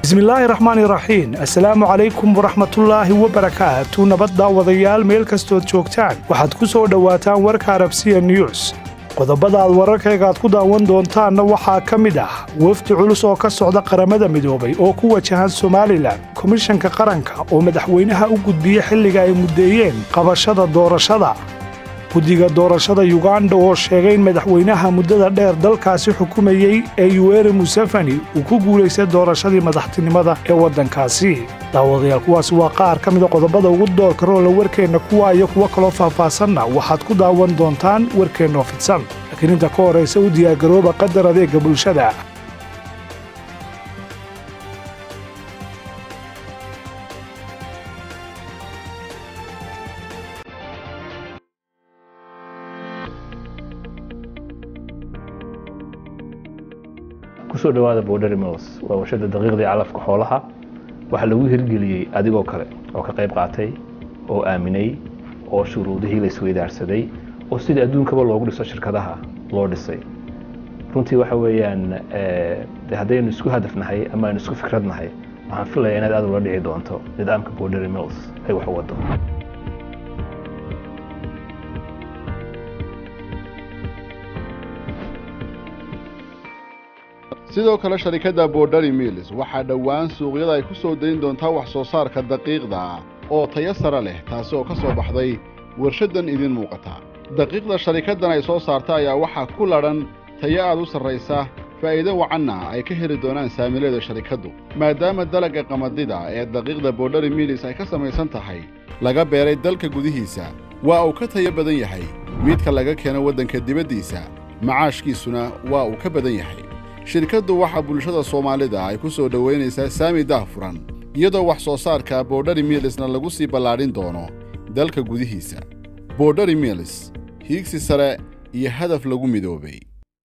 bismillaahi raxmaani raxiim assalaamu calaykum waraxmatullaahi wabarakaatu nabadda wadayaal meel kastood joogtaan waxaad ku soo dhowaataan warka arabsiya news qodobada aad wararkayga aad ku daawan doontaanna waxaa ka mid ah wafdi culus oo ka socda qaramada midoobay oo ku wajahan somalilan komishanka qaranka oo madaxweynaha u gudbiya xilliga ay muddeeyeen qabashada doorashada guddiga doorashada yuganda oo sheegay in madaxweynaha muddada dheer dalkaasi xukumayey ee yuweri museveni uu ku guulaystay doorashadii madaxtinimada ee waddankaasi daawadayaal kuwaasi waa qaar ka mida qodobada ugu doorka roola warkeenna kuwa iyo kuwo kaloo faahfaasanna waxaad ku daawan doontaan warkeennoo fidsan laakiin inta ka horraysa u diyaargarooba qadar adeega bulshada kusoo dhawaada border mills waa warshada daqiiqdii calafka xoolaha waxaa lagu hirgeliyey adigoo kale oo ka qayb qaatay oo aaminay oo shuruudihii la isweydaarsaday oo sidii adduunkaba loogu dhiso shirkadaha loo dhisay runtii waxa weeyaan de haddaynu isku hadafnahay ama aynu isku fikradnahay waxaan filaya inaad aad ula dhici doonto nidaamka border mills ay wax wado sidoo kale sharikadda borderi mills waxaa dhowaan suuqyada ay ku soo dayn doontaa wax soo saarka daqiiqda oo tayo sare leh taasi oo ka soo baxday warshaddan idiin muuqata daqiiqda sharikaddan ay soo saarta ayaa waxaa ku ladhan tayo aad u sarraysa faa'iido wacanna ay ka heli doonaan saamileeda sharikaddu maadaama dalagga qamadida ee daqiiqda borderi mills ay ka samaysan tahay laga beeray dalka gudihiisa waa uu ka tayo badan yahay midka laga keeno waddanka dibaddiisa macaashkiisuna waa uu ka badan yahay shirkaddu waxaa bulshada soomaalida ay ku soo dhowaynaysaa saami daahfuran iyadoo wax soo saarka borderi milisna lagu sii ballaadhin doono dalka gudihiisa borderi milis hiigsi sare iyo hadaf lagu midoobay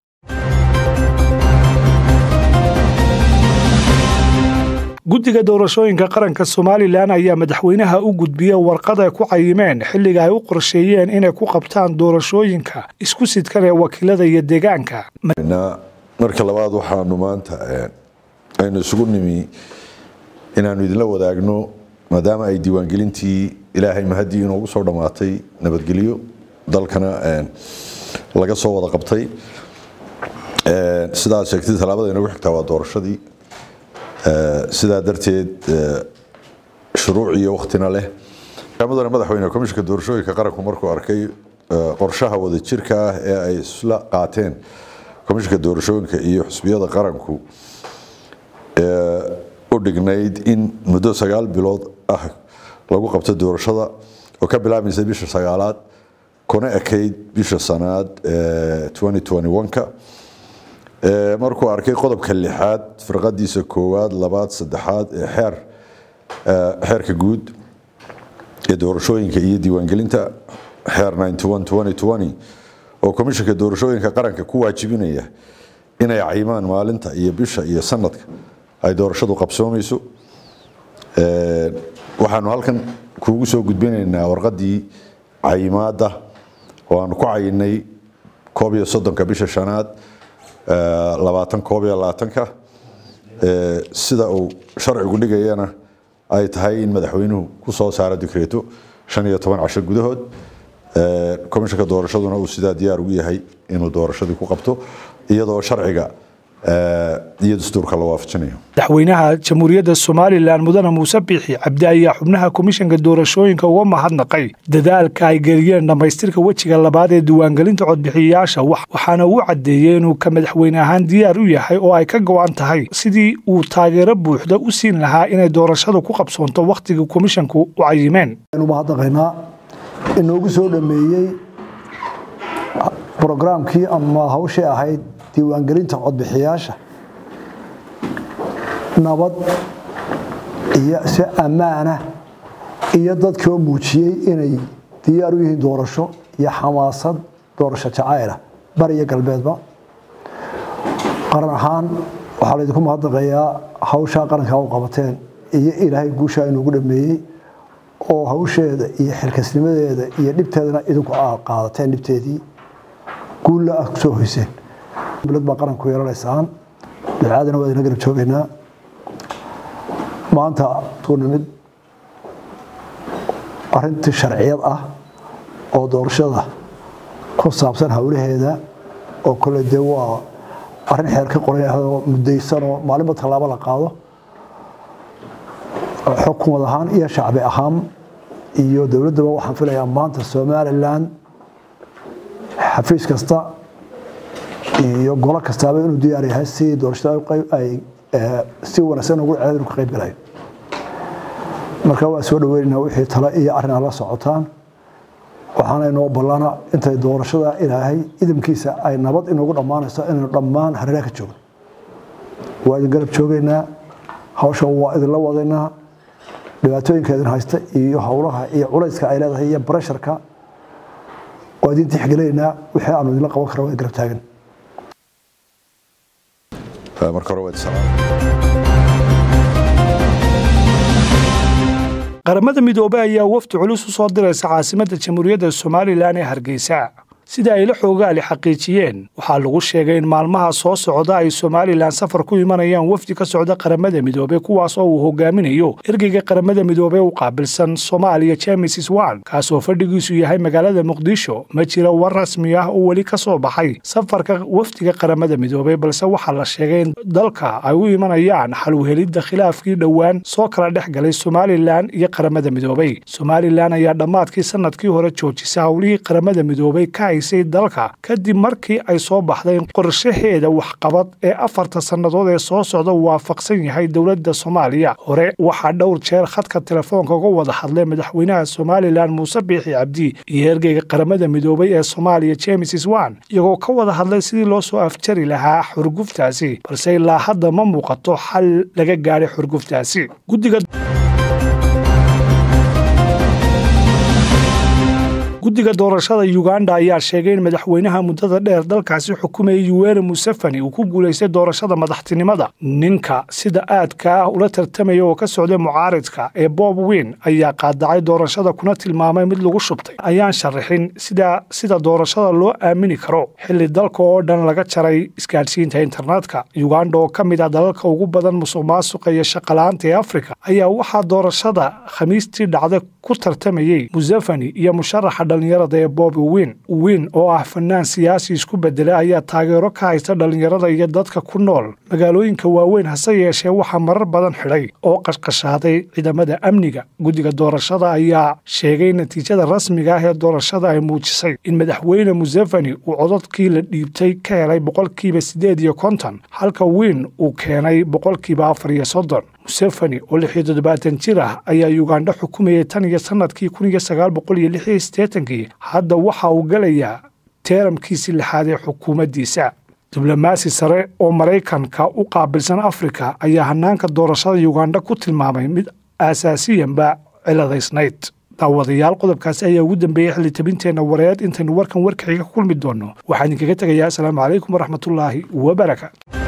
guddiga doorashooyinka qaranka somalilan ayaa madaxweynaha u gudbiya warqad ay ku cayimeen xilliga ay u qorsheeyeen inay ku qabtaan doorashooyinka isku sidkan ee wakiilada iyo deegaanka marka labaad waxaanu maanta aynu isugu nimi inaannu idinla wadaagno maadaama ay diiwaangelintii ilaahay mahaddii inoogu soo dhammaatay nabadgelyo dalkana laga soo wada qabtay sidaad sheegtay tallaabada inagu xigtaa waa doorashadii sidaa darteed shuruuc iyo waktina leh mudane madaxweyne komishinka doorashooyinka qaranku markuu arkay qorshaha wadajirka ah ee ay isla qaateen komishinka doorashooyinka iyo xusbiyada qaranku u dhignayd in muddo sagaal bilood ah lagu qabto doorashada oo ka bilaabmaysa bisha sagaalaad kuna ekayd bisha sanaad ka markuu arkay qodobka lixaad firqadiisa koowaad labaad saddexaad ee xeer xeerka guud ee doorashooyinka iyo diiwaangelinta xeer oo komishinka doorashooyinka qaranka ku waajibinaya inay cayimaan maalinta iyo bisha iyo sanadka ay doorashadu qabsoomayso waxaanu halkan kuugu soo gudbinaynaa warqadii cayimaada oo aanu ku cayinay koob iyo soddonka bisha shanaad labaatan koob iyo labaatanka sida uu sharcigu dhigayana ay tahay in madaxweynuhu ku soo saaro dikreeto shan iyo toban casho gudahood komishinka doorashaduna uu sidaa diyaar ugu yahay inuu doorashadii ku qabto iyadoo sharciga iyo dastuurka la waafajinayo madaxweynaha jamhuuriyadda somalilan mudane muuse biixi cabdi ayaa xubnaha komishanka doorashooyinka uga mahadnaqay dadaalka ay geliyeen dhammaystirka wejiga labaad ee diiwaangelinta codbixiyayaasha waxaana uu caddeeyey inuu ka madaxweyne ahaan diyaar u yahay oo ay ka go-an tahay sidii uu taageero buuxda u siin lahaa inay doorashadu ku qabsoonto wakhtigii komishanku u cayimeen inoogu soo dhameeyey brograamkii ama hawshii ahayd diiwaangelinta codbixiyaasha nabad iyo si ammaana iyo dadkoo muujiyey inay diyaar u yihiin doorasho iyo xamaasad doorasho jacayla bariyo galbeedba qaran ahaan waxaa laydinku mahadnaqayaa hawshaa qarankaa u qabateen iyo ilaahay guushaa inoogu dhameeyey oo hawsheeda iyo xilkasnimadeeda iyo dhibteedana idinku qaadateen dhibteedii guulla ah kusoo hoyseen dowlad baa qaranku yeelanaysaan ducaadana waa idina garab joogaynaa maanta tuu nimid arrintii sharciyad ah oo doorashada ku saabsan howlaheeda oo kole dee waa arrin xeer ka qoran ahoo muddaysanoo maalinba tallaabo la qaado xukumad ahaan iyo shacbi ahaan iyo dowladdaba waxaan filayaa maanta somalilan xafiis kasta iyo golo kastaaba inuu diyaar yahay si doorashada ay si wanaagsan ugu ceed inu ka qayb galayo marka waa soo dhaweynayna wixii tale iyo arrin la socotaan waxaana inoo ballana intay doorashada ilaahay idamkiisa ay nabad inoogu dhammaanayso inaynu dhammaan hareeraha ka joogno waa idin garab joogaynaa hawsha waa idinla wadaynaa dhibaatooyinka idin haysta iyo howlaha iyo culayska ay leedahay iyo baresharka waa idin tixgelinaynaa wixii aanu idinla qaban karna waa garab taagan marka hore waa salaam qaramada midoobey ayaa wafdi culus u soo diraysa caasimadda jamhuuriyadda somalilan ee hargeysa sida ay la xoogaali xaqiijiyeen waxaa lagu sheegay in maalmaha soo socda ay somalilan safar ku imanayaan wafdi ka socda qaramada midoobey kuwaas oo uu hogaaminayo ergeyga qaramada midoobey u qaabilsan soomaaliya james swan kaasoo fadhigiisu yahay magaalada muqdisho ma jira war rasmi ah oo weli ka soo baxay safarka wafdiga qaramada midoobey balse waxaa la sheegay in dalka ay u imanayaan xalwhelidda khilaafkii dhowaan soo kala dhex galay somalilan iyo qaramada midoobey somalilan ayaa dhammaadkii sanadkii hore joojisa howlihii qaramada midoobey ka haysay dalka kadib markii ay soo baxday in qorshaheeda waxqabad ee afarta sannadood ee soo socda waafaqsan yahay dowladda soomaaliya hore waxaa dhowr jeer khadka telefoonka uga wada hadlay madaxweynaha somalilan muuse biixi cabdi iyo ergeyga qaramada midoobey ee soomaaliya james swan iyagoo ka wada hadlay sidii loo soo afjari lahaa xurguftaasi balse ilaa hadda ma muuqato xal laga gaadhay xurguftaasi guddiga guddiga doorashada uganda ayaa sheegay in madaxweynaha muddada dheer dalkaasi xukumayay yuweri museveni uu ku guulaystay doorashada madaxtinimada ninka sida aadka ah ula tartamaya oo ka socday mucaaridka ee bob win ayaa qaadacay doorashada kuna tilmaamay mid lagu shubtay ayaan sharaxin sida sida doorashada loo aamini karo xilli dalka oo dhan laga jaray isgaadhsiinta internetka uganda oo ka mid ah dalalka ugu badan musuq maasuqa iyo shaqalaanta ee afrika ayaa waxaa doorashada khamiistii dhacda ku tartamayey museveni iyo musharaxa dhalinyarada ee bobi win win oo ah fanaan siyaasi isku bedelay ayaa taageero ka haysta dhalinyarada iyo dadka ku nool magaalooyinka waaweyn hase yeeshee waxaa marar badan xidhay oo qashqashaaday ciidamada amniga guddiga doorashada ayaa sheegay natiijada rasmiga ah ee doorashada ay muujisay in madaxweyne museveni uu codadkii la dhiibtay ka helay boqolkiiba siddeed iyo konton halka win uu keenay boqolkiiba afar iyo soddon museveni oo lix iyo toddobaatan jir ah ayaa uganda xukumayay tan iyo sanadkii kun iyo sagaal boqol iyo lix iyo siddeetankii hadda waxa uu galayaa teeramkiisii lixaad ee xukuumaddiisa diblomaasi sare oo maraykanka u qaabilsan afrika ayaa hanaanka doorashada uganda ku tilmaamay mid aasaasiyanba ciladaysnayd daawadayaal qodobkaasi ayaa ugu dambeeyey xilli tabinteenna wareed intaynu warkan warkaxiga ka kulmi doonno waxaan idinkaga tegayaa asalaamu calaykum waraxmatullaahi wabarakaatu